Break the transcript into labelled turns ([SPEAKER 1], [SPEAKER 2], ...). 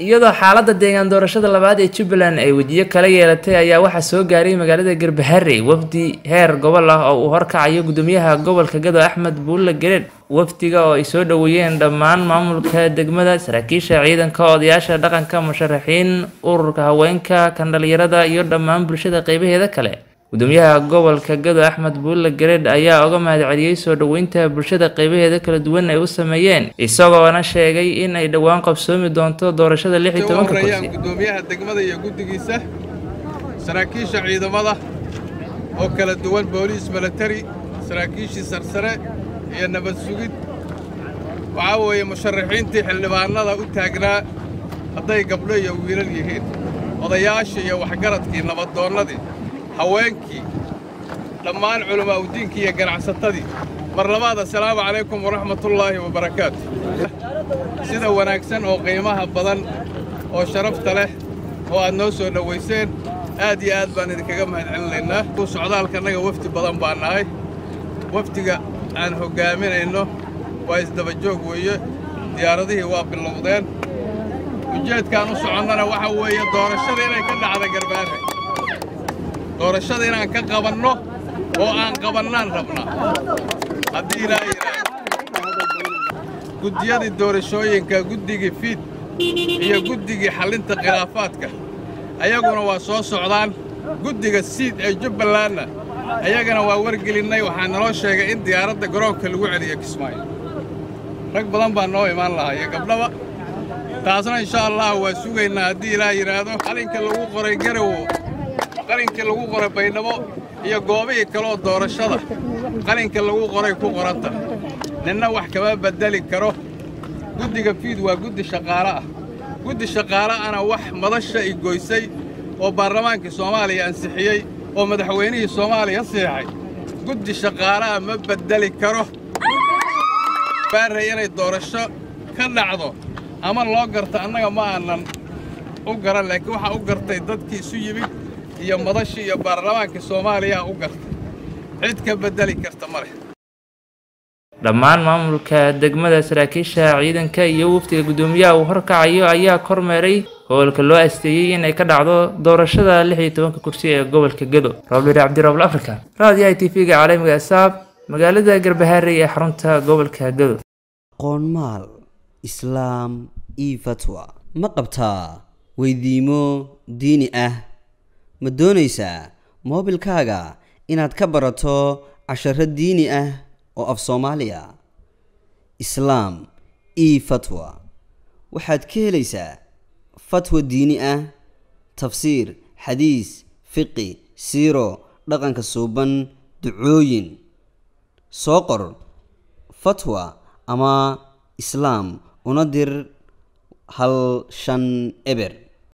[SPEAKER 1] iyadoo xaalada deegaan doorashada labaad ee jubbaland ay wejiyo kala yeelatay ayaa waxaa soo gaaray magaalada garbaharey wafdi heer gobol ah oo uu horkacayo gudoomiyaha gobolka gado axmed buulle gareed wafdiga oo ay soo dhoweeyeen dhammaan maamulka degmada saraakiisha ciidanka odayaasha dhaqanka musharaxiin ururka haweenka kan dhalinyarada iyo dhammaan bulshada qeybaheeda kale gudoomiyaha gobolka gado axmed buulle gareed ayaa uga mahadceliyey soo dhoweynta bulshada qeybaheeda kala duwan ay u sameeyeen isagoona sheegay in ay dhowaan qabsoomi doonto doorashada lix iyo tobanka kursi
[SPEAKER 2] gudoomiyaha degmada iyo guddigiisa saraakiisha ciidamada oo kala duwan booliis milatari saraakiishii sarsare iyo nabad sugid waxaa weeye musharaxiintii xildhibaannada u taagnaa hadday gabdho iyo wiilal yihiin odayaashii iyo waxgaradkii nabaddoonnadii haweenkii dhammaan culamaa udiinkii iyo ganacsatadii mar labaad assalaamu calaykum waraxmatullaahi wabarakaatu sida wanaagsan oo qiimaha badan oo sharafta leh oo aad noo soo dhowayseen aad iyo aad baan idinkaga mahadcelinaynaa socdaalkannaga wafdi badan baan nahay wafdiga aan hoggaaminayno waa isdabajoog weeye diyaaradihii waa bilowdeen ujeedkaan u soconnana waxa weeye doorashada inay ka dhacda garbaare doorashada inaan ka qabanno oo aan qabannaan rabnaa haddii ilaa yidhaahdo guddiyadii doorashooyinka guddigii fiid iyo guddigii xallinta khilaafaadka ayaguna waa soo socdaan guddiga siid ee jubbalandna ayagana waa wargelinnay waxaa naloo sheegay in diyaaradda garoonka lagu celiyo kismaayo rag badan baa noo imaan lahaa iyo gabdhaba taasna insha allah waa sugaynaa haddii ilaa yidhaahdo qalinka lagu qoray garowo qalinkii lagu qoray baydhabo iyo goobihii kaleoo doorashada qalinka lagu qoray ku qoranta ninna wax kama beddeli karo guddiga fiid waa guddi shaqaale ah guddi shaqaale ana wax madasha i goysay oo baarlamaankii soomaaliya ansixiyey oo madaxweynihii soomaaliya siixay guddi shaqaalaha ma beddeli karo baarray inay doorasho ka dhacdo ama loo garta annaga ma aanan u garan laakiin waxaa u gartay dadkii isu yimid iyo madashii iyo baarlamaankii soomaaliyaa u gartay cid ka beddeli karta ma leh
[SPEAKER 1] dhammaan maamulka degmada saraakiisha ciidanka iyo wafdiga guddoomiyaha uu horkacayo ayaa kormeeray howlka loo asteeyey in ay ka dhacdo doorashada lix iyo tobanka kursi ee gobolka gado rooblir cabdirabl africa raadiyaha t v-ga caalamiga asaab magaalada garbaharey ee xarunta gobolka gado
[SPEAKER 3] qoonmaal islaam io fatwa ma qabtaa weydiimo diini ah ma doonaysaa moobilkaaga inaad ka barato casharo diini ah oo af soomaaliya islaam io fatwa waxaad ka helaysaa fatwa diini ah tafsiir xadiis fiqi siiro dhaqanka suuban ducooyin soo qor fatwa ama islaam una dir hal shan eber